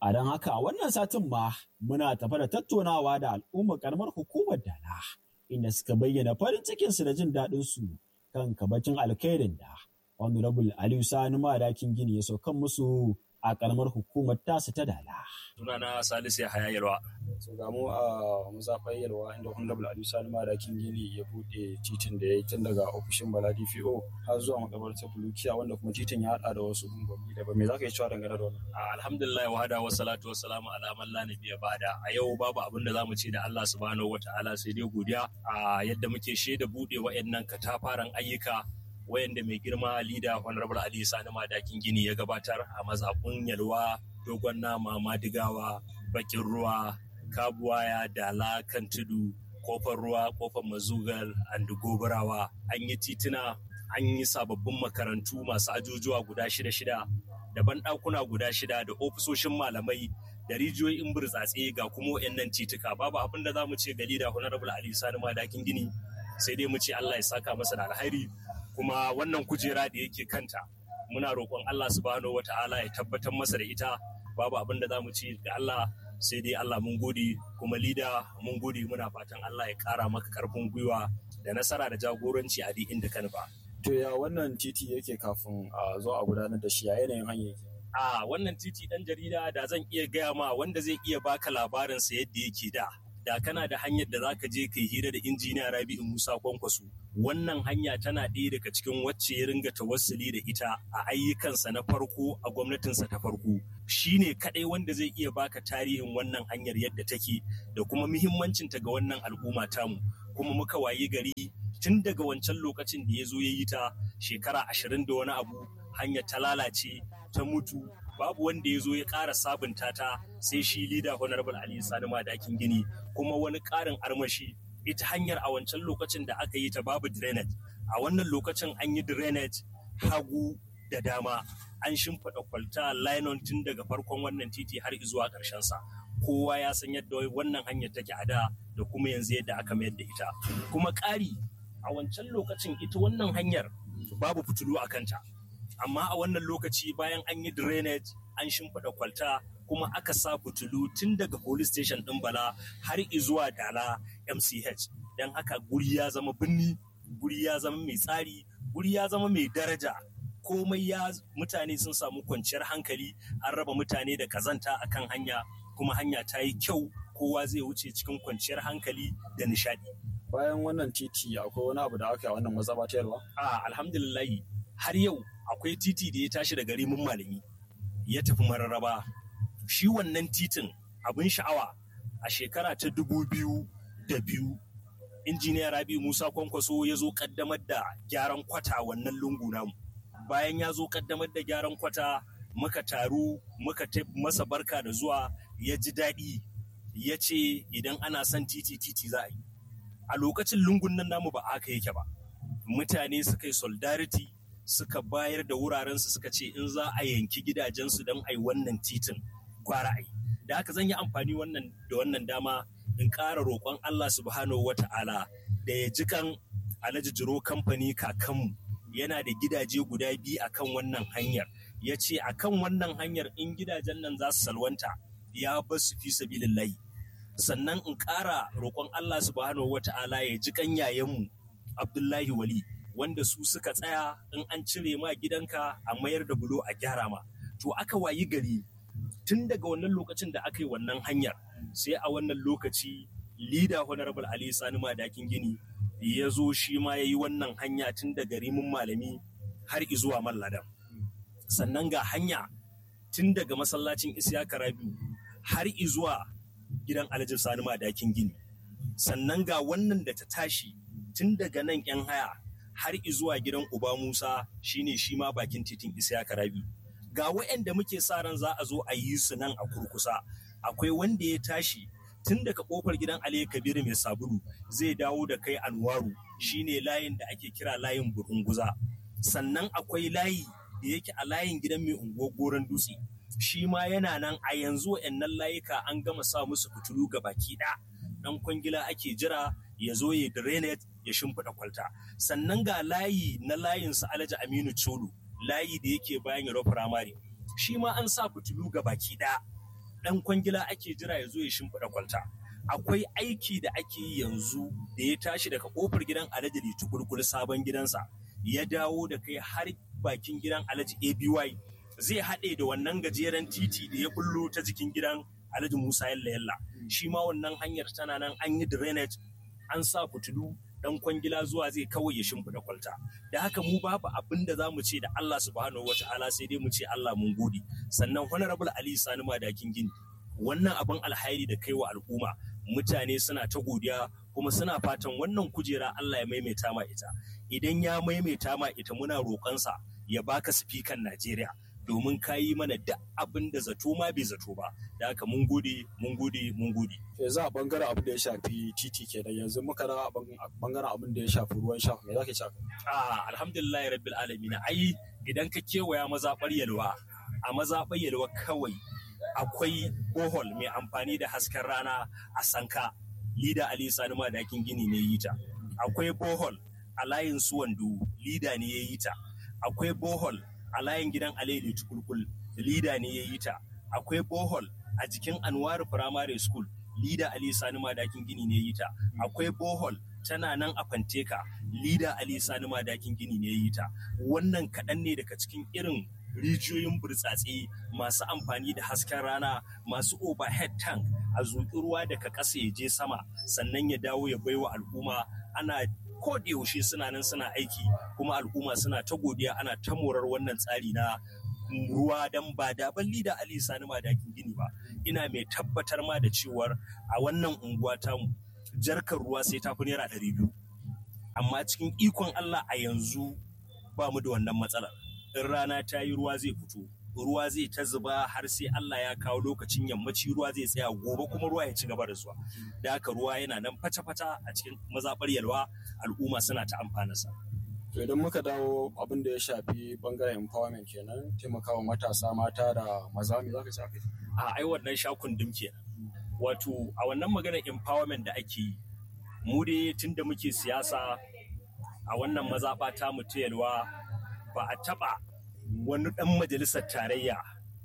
A don haka wannan satin ma muna tafa da tattaunawa da al'ummar karamar hukumar Dala inda suka bayyana farin cikinsu da jin daɗinsu kan kabacin alkhairin da Honorable Aliyu Sani Madakin Gini ya saukan musu a karamar hukumar tasu ta Dala. Sunana Salisu Yahaya Yalwa. So ga mu a mazaɓar Yalwa inda Honorable Aliyu Sani Madakin Gini ya buɗe titin da ya yi tun daga ofishin Bala DPO har zuwa makabartar Bulukiya wanda kuma titin ya haɗa da wasu gungunmi daban. Me za ka yi cewa dangane da wannan? Alhamdulillah wa hada wasu salatu wasu salamu ala man la nabiyya bada. A yau babu abin da zamu ce da Allah subhanahu wataala sai dai godiya a yadda muke shaida buɗe wa'annan katafaren ayyuka wayanda mai girma lida honorable ali sani madakin gini ya gabatar a mazaɓun yalwa dogon nama madigawa bakin ruwa kabuwaya dala kan tudu kofar ruwa kofar mazugal and gobarawa an yi tituna an yi sababbin makarantu masu ajujuwa guda shida shida da banɗakuna guda shida da ofisoshin malamai da rijiyoyin burtsatse ga kuma wayannan tituka babu abin da za mu ce ga lida honorable ali sani madakin gini sai dai mu ce allah ya saka masa da alhairi kuma wannan kujera da yake kanta muna roƙon Allah subhanahu wata'ala ya tabbatar masa da ita babu abin da za mu ci da Allah sai dai Allah mun gode kuma lida mun gode muna fatan Allah ya ƙara maka ƙarfin gwiwa da nasara da jagoranci a duk inda ka nufa. To ya wannan titi yake kafin a zo a gudanar da shi a yanayin hanyar yake? A wannan titi ɗan jarida da zan iya gaya ma wanda zai iya baka labarinsa yadda yake da. da kana da hanyar da zaka je kai hira da injiniya Rabi'u Musa Kwankwaso wannan hanya tana ɗaya daga cikin wacce ya ringa tawassuli da ita a ayyukansa na farko a gwamnatinsa ta farko shine kadai wanda zai iya baka tarihin wannan hanyar yadda take da kuma muhimmancinta ga wannan al'umma tamu kuma muka wayi gari tun daga wancan lokacin da ya zo ya yi ta shekara ashirin da wani abu hanyar ta lalace ta mutu babu wanda ya zo ya ƙara sabunta ta sai shi lida honorable ali sani madakin gini kuma wani ƙarin armashi ita hanyar a wancan lokacin da aka yi ta babu drainage a wannan lokacin an yi drainage hagu da dama an shimfiɗa kwalta linon tun daga farkon wannan titi har zuwa ƙarshen sa kowa ya san yadda wannan hanyar take a da da kuma yanzu yadda aka mayar da ita kuma ƙari a wancan lokacin ita wannan hanyar babu fitilu a kanta amma a wannan lokaci bayan an yi drainage an shimfiɗa kwalta kuma aka sa fitilu tun daga police station ɗin bala har zuwa dala mch don haka guri ya zama birni guri ya zama mai tsari guri ya zama mai daraja komai ya mutane sun samu kwanciyar hankali an raba mutane da kazanta akan hanya kuma hanya ta yi kyau kowa zai wuce cikin kwanciyar hankali da nishadi bayan wannan titi akwai wani abu da aka yi a wannan mazaba ta yalwa a alhamdulillahi har yau akwai titi da ya tashi daga rimin malami ya tafi mararraba shi wannan titin abin sha'awa a shekara ta dubu biyu da biyu injiniya rabi musa kwankwaso ya zo kaddamar da gyaran kwata wannan lungu namu bayan ya zo kaddamar da gyaran kwata muka taru muka masa barka da zuwa ya ji daɗi ya ce idan ana son titi titi za a yi a lokacin lungun nan namu ba aka yake ba mutane suka yi solidarity suka bayar da wurarensu suka ce in za a yanki gidajensu don a yi wannan titin kwara ai da haka zan yi amfani wannan da wannan dama in ƙara roƙon Allah subhanahu wa ta'ala da ya ji kan alhaji jiro kamfani kakanmu yana da gidaje guda biyu akan wannan hanyar ya ce akan wannan hanyar in gidajen nan za su salwanta ya bar su fi sabilillahi sannan in ƙara roƙon Allah subhanahu wa ta'ala ya ji kan yayanmu Abdullahi Wali wanda su suka tsaya in an cire ma gidanka a mayar da bulo a gyara ma to aka wayi gari tun daga wannan lokacin da aka yi wannan hanyar sai a wannan lokaci lida honorable ali sani madakin gini ya zo shi ma ya yi wannan hanya tun daga rimin malami har izuwa malladan sannan ga hanya tun daga masallacin isiyaka rabiu har izuwa gidan alhaji sani madakin gini sannan ga wannan da ta tashi tun daga nan yan haya har izuwa gidan uba musa shine shi ma bakin titin isiyaka rabiu ga waɗanda muke sa ran za a zo a yi su nan a kurkusa akwai wanda ya tashi tun daga kofar gidan Ali Kabiru mai sabulu zai dawo da kai Anwaru shine layin da ake kira layin Burunguza sannan akwai layi da yake a layin gidan mai unguwar goron dutse shi ma yana nan a yanzu waɗannan layuka an gama sa musu fitilu ga baki ɗaya dan kwangila ake jira ya zo ya drainage ya shimfiɗa kwalta sannan ga layi na layin su Alhaji Aminu Cholo layi da yake bayan Yaro Firamare shi ma an sa fitilu ga baki ɗaya ɗan kwangila ake jira ya zo ya shimfiɗa kwalta akwai aiki da ake yi yanzu da ya tashi daga kofar gidan alhaji tukurkul sabon gidansa ya dawo da kai har bakin gidan alhaji aby zai haɗe da wannan gajeren titi da ya bullo ta jikin gidan alhaji musa yalla yalla shi ma wannan hanyar tana nan an yi drainage an sa fitilu dan kwangila zuwa zai kawai ya shimfiɗa kwalta da haka mu babu abin da za mu ce da Allah subhanahu wata'ala sai dai mu ce Allah mun gode sannan honorable Ali Sani Madakin Gini wannan abin alhairi da kai wa al'umma mutane suna ta godiya kuma suna fatan wannan kujera Allah ya maimaita ma ita idan ya maimaita ma ita muna roƙonsa ya baka sifikan Najeriya domin ka yi mana duk abin da zato ma bai zato ba da haka mun gode mun gode mun gode yanzu a bangaren abin da ya shafi titi kenan yanzu muka da bangaren abin da ya shafi ruwan sha me zaka ce ah alhamdulillah rabbil alamin ai idan ka kewaya mazaɓar yalwa a mazaɓar yalwa kawai akwai bohol mai amfani da hasken rana a sanka lida ali sani madakin gini ne yi ta akwai bohol a layin suwandu lida ne ya yi ta akwai bohol a layin gidan alaili tukulkul lida ne ya yi ta akwai bohol a jikin anwar primary school lida ali sani madakin gini ne ya yi ta akwai bohol tana nan a fanteka lida ali sani madakin gini ne ya yi ta wannan kaɗan ne daga cikin irin rijiyoyin burtsatse masu amfani da hasken rana masu overhead tank a zuƙi ruwa daga ƙasa ya je sama sannan ya dawo ya baiwa al'umma ana ko da yaushe suna nan suna aiki kuma al'umma suna ta godiya ana ta morar wannan tsari na ruwa dan ba da balli da Ali Sani Madakin gini ba ina mai tabbatar ma da cewar a wannan unguwa tamu jarkar ruwa sai ta fi naira ɗari biyu amma cikin ikon Allah a yanzu ba mu da wannan matsalar in rana ta yi ruwa zai fito ruwa zai ta zuba har sai Allah ya kawo lokacin yammaci ruwa zai tsaya gobe kuma ruwa ya ci gaba da zuwa da haka ruwa yana nan fata-fata a cikin mazaɓar yalwa al'umma suna ta amfanarsa. to idan muka dawo abin da ya shafi bangaren empowerment kenan taimakawa matasa mata da maza me zaka shafi a ai wannan shakun dim kenan wato a wannan maganar empowerment da ake yi mu dai tunda muke siyasa a wannan mazaɓa ta mu ta yalwa ba a taɓa wani ɗan majalisar tarayya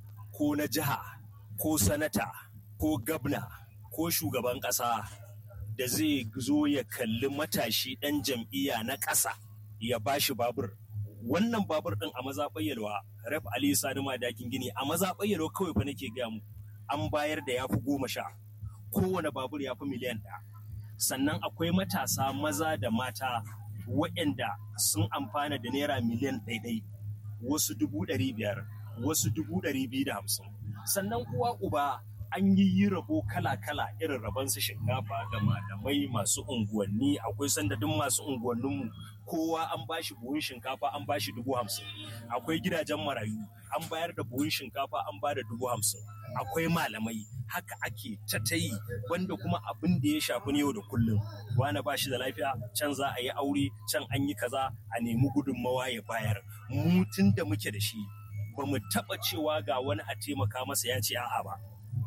ko na jiha ko sanata ko gabna ko shugaban ƙasa da zai zo ya kalli matashi ɗan jam'iyya na ƙasa ya bashi babur wannan babur ɗin a mazaɓar yalwa ref ali sani madakin gini a mazaɓar yalwa kawai fa nake gaya mu an bayar da ya fi goma sha kowane babur ya fi miliyan ɗaya sannan akwai matasa maza da mata waɗanda sun amfana da naira miliyan ɗaiɗai wasu dubu ɗari biyar wasu dubu ɗari biyu da hamsin sannan uwa uba an yi yi rabo kala-kala irin rabon su shinkafa ga malamai masu unguwanni akwai sandadin masu unguwanninmu kowa an bashi buhun shinkafa an bashi dubu hamsin akwai gidajen marayu an bayar da buhun shinkafa an ba da dubu hamsin akwai malamai haka ake ta ta yi wanda kuma abin da ya shafi yau da kullum wani ba shi da lafiya can za a yi aure can an yi kaza a nemi gudunmawa ya bayar mu tun da muke da shi ba mu taɓa cewa ga wani a taimaka masa ya ce a'a ba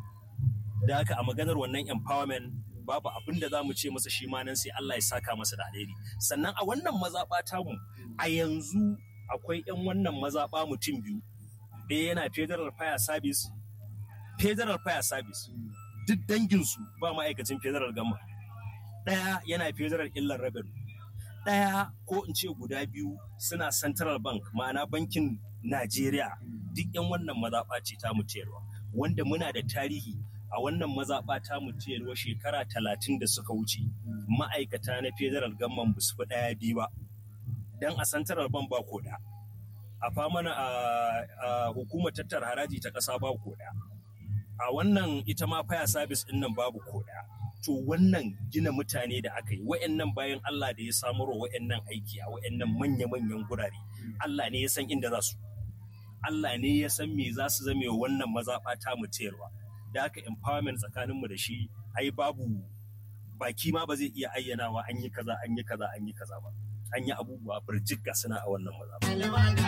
da haka a maganar wannan empowerment babu abin da za mu ce masa shi ma nan sai Allah ya saka masa da alheri sannan a wannan mazaɓa tamu a yanzu akwai 'yan wannan mazaɓa mutum biyu ɗaya yana federal fire service federal fire service duk danginsu ba ma'aikacin federal gama ɗaya yana federal illar revenue ɗaya ko in ce guda biyu suna central bank ma'ana bankin najeriya duk 'yan wannan mazaɓa ce ta mutiyarwa wanda muna da tarihi a wannan mazaɓa ta mutiyarwa shekara talatin da suka wuce ma'aikata na federal gamman ba su fi ɗaya biyu ba don a central bank ba koda a famana a hukumar tattara haraji ta ƙasa ba koda a wannan ita ma fire service ɗin nan babu koda to wannan gina mutane da aka yi wa'annan bayan Allah da ya samarwa wa'annan aiki a wa'annan manya-manyan gurare Allah ne ya san inda za su Allah ne ya san me za su zame wa wannan mazaɓa ta mu tayarwa da haka empowerment tsakaninmu da shi ai babu baki ma ba zai iya ayyanawa an yi kaza an yi kaza an yi kaza ba an yi abubuwa birjik ga suna a wannan mazaɓa